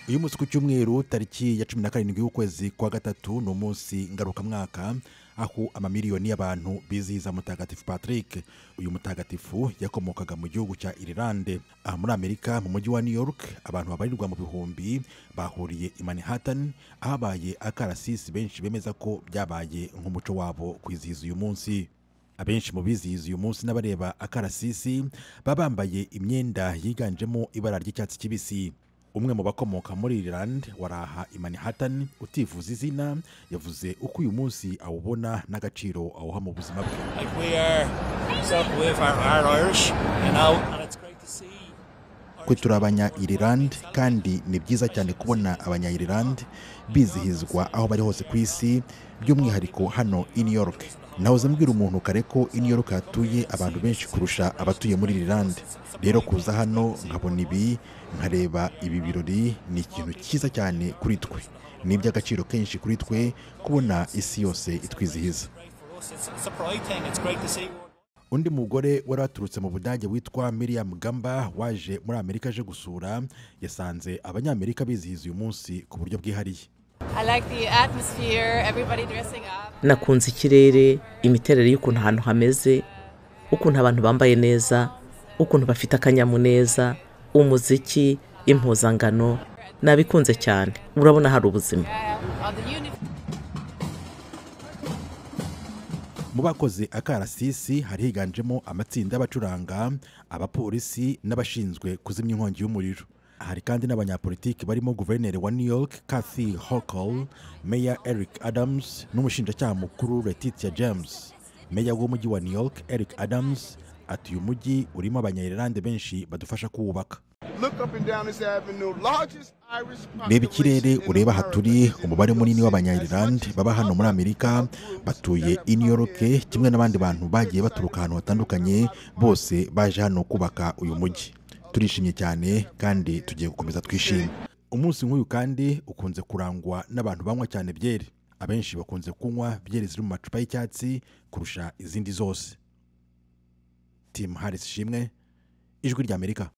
uyu munsi ku cyumweru tariki ya cumi na karindwi y'ukwezi kwa gatatu ni umunsi ngarukamwaka aho amamiliyoni y'abantu bizihiza mutagatifu patrick uyu mutagatifu yakomokaga mu gihugu cya irilande aha muri amerika mu mujyi wa new york abantu babarirwa mu bihumbi bahuriye i manhattan ahabaye akarasisi benshi bemeza ko byabaye nk'umuco wabo kwizihiza uyu munsi abenshi mu bizihiza uyu munsi n'abareba akarasisi baba bambaye imyenda yiganjemo ibara ry'icyatsi kibisi umwe mu bakomoka muri irilande waraha i manhattan utifuza izina yavuze uko uyu munsi awubona n'agaciro awuha mu buzima bwe Like we are self-belief are, are Irish, you know, and it's great to see. twe turi abanya irilande kandi ni byiza cyane kubona abanya irilande bizihizwa aho bari hose ku isi by'umwihariko hano i new york naho uzambwira umuntu kare ko i new york hatuye abantu benshi kurusha abatuye muri irilande rero kuza hano nkabona ibi nkareba ibi birori ni ikintu cyiza cyane kuri twe ni iby'agaciro kenshi kuri twe kubona isi yose itwizihiza Great for us. It's, it's a pride thing. It's great to see. undi mugore wari waturutse mu budage witwa miriam gamba waje muri amerika aje gusura yasanze abanyamerika bizihiza uyu munsi ku buryo bwihariye I like the atmosphere, everybody dressing up. nakunze ikirere imiterere y'ukuntu ahantu hameze ukuntu abantu bambaye neza ukuntu bafite akanyamuneza umuziki impuzangano nabikunze cyane urabona hari ubuzima Yeah, all the uniforms. mu bakoze akarasisi hari higanjemo amatsinda y'abacuranga abapolisi n'abashinzwe kuzimya inkongi y'umuriro hari kandi n'abanyapolitiki barimo guverineri wa new york kathy hochul meya eric adams n'umushinjacyaha mukuru letitia james meya w'umujyi wa new york eric adams ati uyu mujyi urimo abanyayirlande benshi badufasha kuwubaka Look up and down this avenue. Largest Irish reba ikirere population in ureba aha America. turi umubare munini As w'abanyayirlande much baba hano muri amerika batuye i new york kimwe n'abandi bantu bagiye baturuka ahantu hatandukanye bose baje hano kubaka uyu mujyi turishimye cyane kandi tugiye gukomeza twishime umunsi nk'uyu kandi ukunze kurangwa n'abantu banywa cyane byeri abenshi bakunze kunywa byeri ziri mu macupa y'icyatsi kurusha izindi zose tim harris ishimwe ijwi ry'amerika